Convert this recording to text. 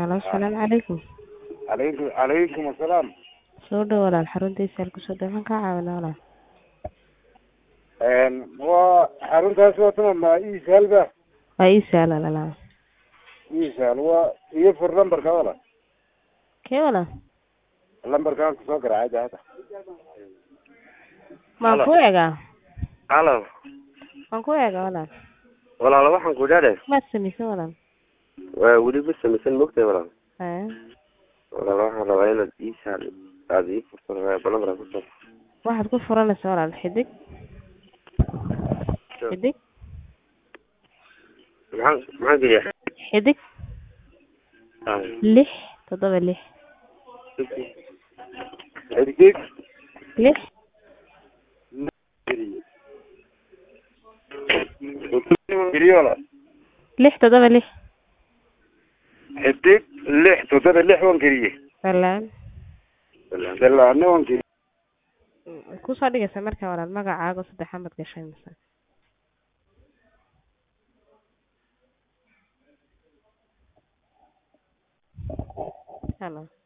Halo, asalaamu calaykum. calaykum calaykum asalaam Soo dhawo walaal xaruntiisa halku soo dhawo maxaan kaa caawinaa walaal? waa xaruntaas waatana ma iisaalba Waa ii sahla walaal. iisaal waa iyo fur lambarka wala Kee walaal? lambarkaan kusoo garaacay hadda Maan Halo. ku eegaa? halo Waan ku eegaa walaal. walaalo waxaan ku idhahdee Maad samaysan walaal? waa weli ma samaysan mogtahay walaal Haya. walaalo waxaan rabaa inaad ii saal aad ii furto balamara ku soo Waxaad ku furanaysaa walaal xidig. Xidig. maxaan maxaan geliyaa Xidig. Lix. Toddoba lix. xidig Lix. geliyo wala Lix toddoba lix. xidig lix toddoba lix waan geliye Walaal. dalaane waan geliye Ku soo dhigaysa markaa walaal magacaaga saddexaad baad gashay mise? Halo.